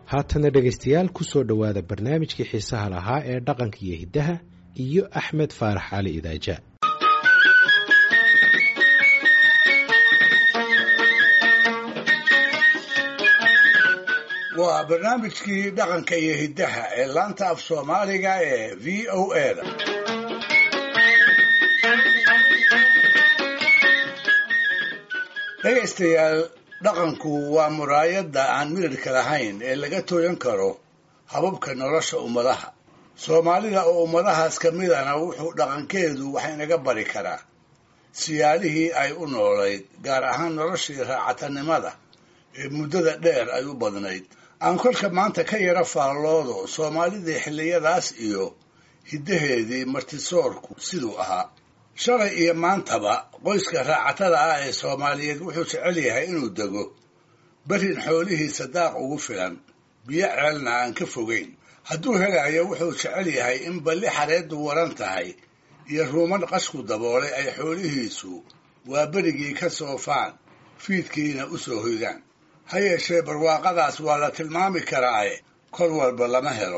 haatana dhegaystayaal ku soo dhowaada barnaamijkii xiisaha lahaa ee dhaqanka iyo hiddaha iyo axmed faarax cali idaaja waa barnaamijkii dhaqanka iyo hiddaha ee laanta af soomaaliga ee v o a da dhegaystayaal dhaqanku waa muraayadda aan midadhka lahayn ee laga tooyan karo hababka nolosha ummadaha soomaalida oo ummadahaas ka midana wuxuu dhaqankeedu wax inaga bari karaa siyaalihii ay u noolayd gaar ahaan noloshii raacatanimada ee muddada dheer ay u badnayd aan kolka maanta ka yara faalloodo soomaalidii xilliyadaas iyo hiddaheedii martisoorku siduu ahaa shalay iyo maantaba qoyska raacatada ah ee soomaaliyeed wuxuu jecel yahay inuu dego berin xoolihiisa daaq ugu filan biyo ceelna aan ka fogayn hadduu helayo wuxuu jecel yahay in balli xareeddu waran tahay iyo ruuman qashku daboolay ay xoolihiisu waa berigii ka soofaan fiidkiina u soo hoydaan ha yeeshee barwaaqadaas waa la tilmaami karaae kol walba lama helo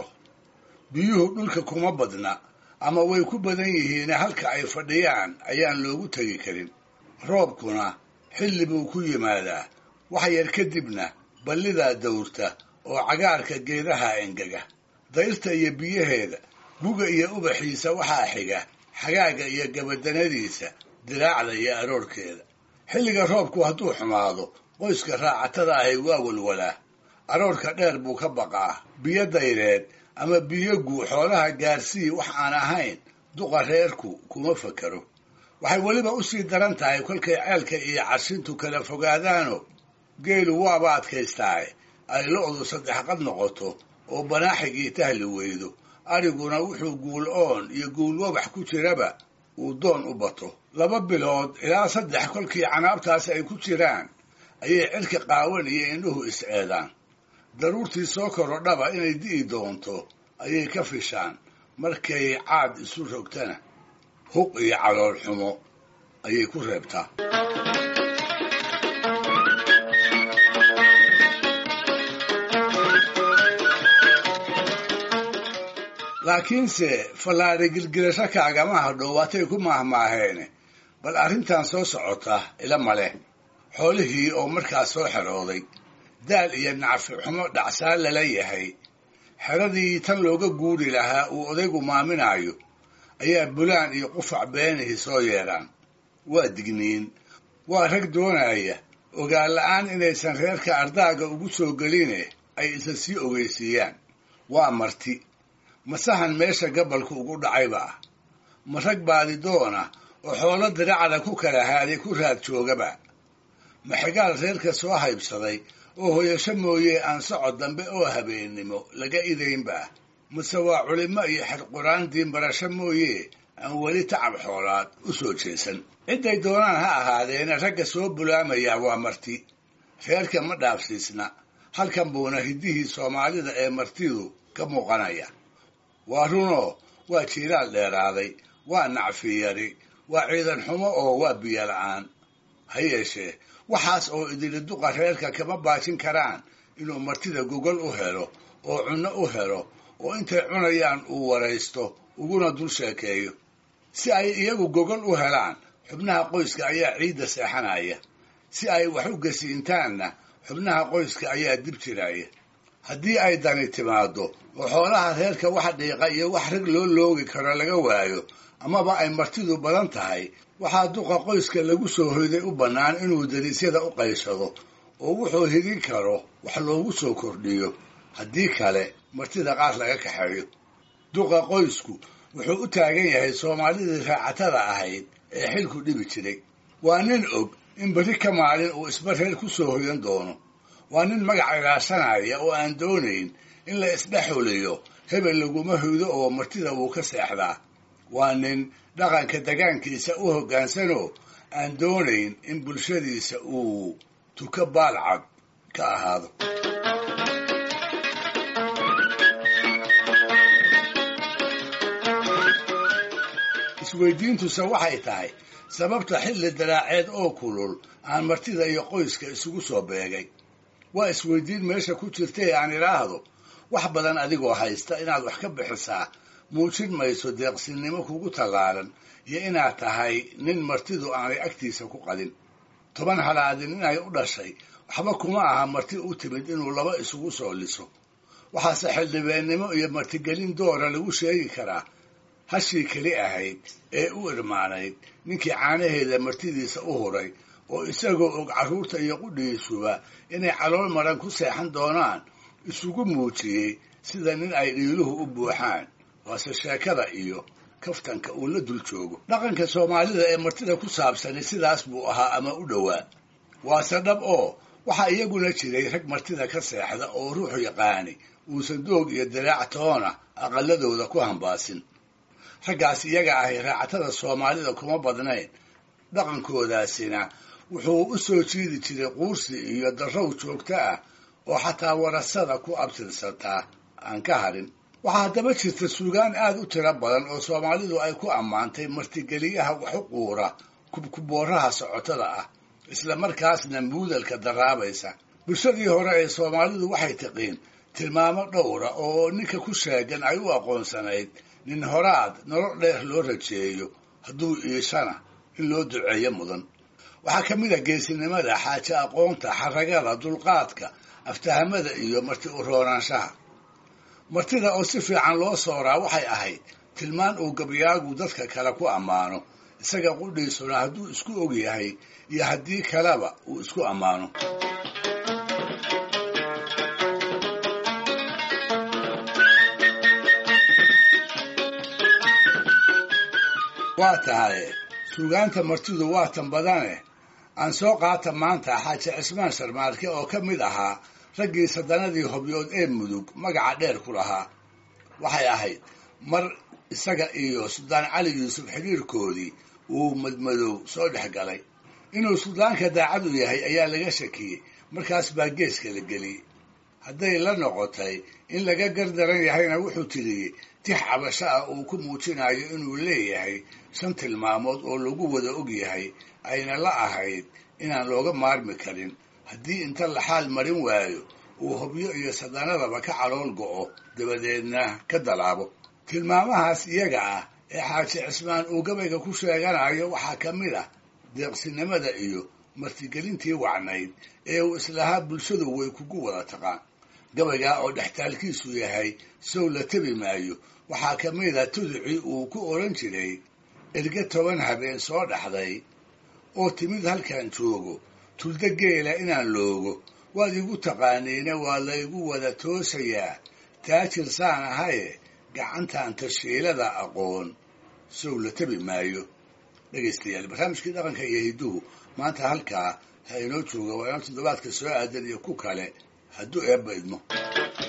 biyuhu dhulka kuma badna ama way ku badan yihiine halka ay fadhiyaan ayaan loogu tegi karin roobkuna xilli buu ku yimaadaa wax yar kadibna ballidaa dawrta oo cagaarka geedaha engega dayrta iyo biyaheeda buga iyo ubaxiisa waxaa xiga xagaaga iyo gabadanadiisa diraacda iyo aroorhkeeda xilliga roobku hadduu xumaado qoyska raacatada ahi waa walwalaa aroorka dheer buu ka baqaa biyo dayreed ama biyo guu xoolaha gaarsii wax aan ahayn duqa reerku kuma fakero waxay weliba u sii daran tahay kolkay ceelka iyo cashintu kala fogaadaano geelu waaba adkaystaaye ay lo'du saddex qad noqoto oo banaaxigii tahli weydo ariguna wuxuu guul oon iyo guul wabax ku jiraba uu doon u bato laba bilood ilaa saddex kolkii canaabtaas ay ku jiraan ayay cirka qaawan iyo indhuhu is-eedaan daruurtii soo korodhaba inay di'i doonto ayay ka fishaan markay caad isu rogtana huq iyo calool xumo ayay ku reebtaa laakiinse fallaadhi gilgilasho kaagama hadhow waatay ku maahmaaheene bal arrintan soo socota ila maleh xoolihii oo markaas soo xerooday daal iyo nacfi xumo dhacsaan lala yahay xeradii tan looga guuri lahaa uu odaygu maaminaayo ayaa bulaan iyo qufac beenihii soo yeedhaan waa digniin waa rag doonaya ogaan la'aan inaysan reerka ardaaga ugu soo geline ay isa sii ogeysiiyaan waa marti masahan meesha gabalku ugu dhacayba ah ma rag baadidoona oo xoolo diracda ku kala haaday ku raad joogaba ma xigaal reerka soo haybsaday oo hoyasho mooye aan socod dambe oo habeennimo laga idaynba mase waa culimmo iyo xerquraan diinbarasho mooye aan weli tacab xoolaad u soo jeesan cidday doonaan ha ahaadeena ragga soo bulaamaya waa marti reerka ma dhaafsiisna halkan buuna hiddihii soomaalida ee martidu ka muuqanaya waa runoo waa jiiraal dheeraaday waa nacfi yari waa ciidan xumo oo waa biyo la'aan ha yeeshee waxaas oo idili duqa reerka kama baajin karaan inuu martida gogol u helo oo cunno u helo oo intay cunayaan uu waraysto uguna dul sheekeeyo si ay iyagu gogol u helaan xubnaha qoyska ayaa ciidda seexanaya si ay wax u gasiintaanna xubnaha qoyska ayaa dib jiraya haddii ay dani timaaddo oo xoolaha reerka wax dhiiqa iyo wax rag loo loogi karo laga waayo amaba ay martidu badan tahay waxaa duqa qoyska lagu soo hoyday u bannaan inuu dariisyada u qayshado oo wuxuu hidin karo wax loogu soo kordhiyo haddii kale martida qaar laga kaxeeyo duqa qoysku wuxuu u taagan yahay soomaalidii raacatada ahayd ee xilku dhibi jiray waa nin og in berri ka maalin uu isba reer ku soo hoyan doono waa nin magac ilaashanaya oo aan doonayn in la isdhexuliyo hebel laguma hoydo oo martida wuu ka seexdaa waa nin dhaqanka degaankiisa u hoggaansanoo aan doonayn in bulshadiisa uu tuka baalcad ka ahaado isweydiintuse waxay tahay sababta xilli daraaceed oo kulul aan martida iyo qoyska isugu soo beegay waa isweydiin meesha ku jirtay aan idhaahdo wax badan adigoo haysta inaad wax ka bixisaa muujin mayso deeqsinnimo kugu tallaalan iyo inaad tahay nin martidu aanay agtiisa ku qadin toban halaadin inay u dhashay waxba kuma aha marti u timid inuu laba isugu soo liso waxaase xildhibeennimo iyo martigelin doora lagu sheegi karaa hashii keli ahayd ee u irmaanayd ninkii caanaheeda martidiisa u huray oo isagoo og carruurta iyo qudhiisuba inay calool maran ku seexan doonaan isugu muujiyey sida nin ay dhiiluhu u buuxaan waase sheekada iyo kaftanka uu la dul joogo dhaqanka soomaalida ee martida ku saabsani sidaas buu ahaa ama u dhowaa waase dhab oo waxaa iyaguna jiray rag martida ka seexda oo ruuxu yaqaani uusan doog iyo daraac toona aqaladooda ku hambaasin raggaas iyaga ahi raacatada soomaalida kuma badnayn dhaqankoodaasina wuxuu u soo jiidi jiray quursi iyo darrow joogto ah oo xataa warasada ku abtirsataa aan ka harin waxaa haddaba jirta suugaan aad u tiro badan oo soomaalidu ay ku ammaantay martigeliyaha wax u quura kubkubooraha socotada ah isla markaasna muudalka daraabaysa bulshadii hore ee soomaalidu waxay tiqiin tilmaamo dhowra oo ninka ku sheegan ay u aqoonsanayd nin horaad nolol dheer loo rajeeyo hadduu iishana in loo duceeyo mudan waxaa ka mid a geesinimada xaaje aqoonta xaragada dulqaadka aftahamada iyo marti u roonaanshaha martida oo si fiican loo sooraa waxay ahayd tilmaan uu gabyaagu dadka kale ku ammaano isaga qudhiisuna hadduu isku og yahay iyo haddii kaleba uu isku ammaano waa tahay suugaanta martidu waa tan badane aan soo qaata maanta xaaji cismaan sharmaarke oo ka mid ahaa raggii saddanadii hobyood ee mudug magaca dheer ku lahaa waxay ahayd mar isaga iyo suldaan cali yuusuf xidhiirkoodii uu madmadow soo dhex galay inuu suldaanka daacad u yahay ayaa laga shakiyey markaas baa geeska la geliyey hadday la noqotay in laga gardaran yahayna wuxuu tiriyey tix cabasho ah uu ku muujinayo inuu leeyahay shan tilmaamood oo lagu wada og yahay ayna la ahayd inaan looga maarmi karin haddii inta la xaal marin waayo uu hobyo iyo sadanadaba ka calool go'o dabadeedna ka dalaabo tilmaamahaas iyaga ah ee xaaji cismaan uu gabayga ku sheeganayo waxaa ka mid ah deeqsinimada iyo martigelintii wacnayd ee uu islahaa bulshadu way kugu wada taqaan gabaygaa oo dhextaalkiisu yahay sow la tebi maayo waxaa ka mid a tuducii uu ku odhan jiray erge toban habeen soo dhaxday oo timid halkan joogo tulda geela inaan loogo waad igu taqaaniina waa laygu wada toosayaa taajir saan ahaye gacantan tashiilada aqoon sow la tebi maayo dhegaystayaal barnaamijkii dhaqanka iyo hidduhu maanta halkaa ha inoo jooga waa inaan toddobaadka soo aadan iyo ku kale hadduu eebba idmo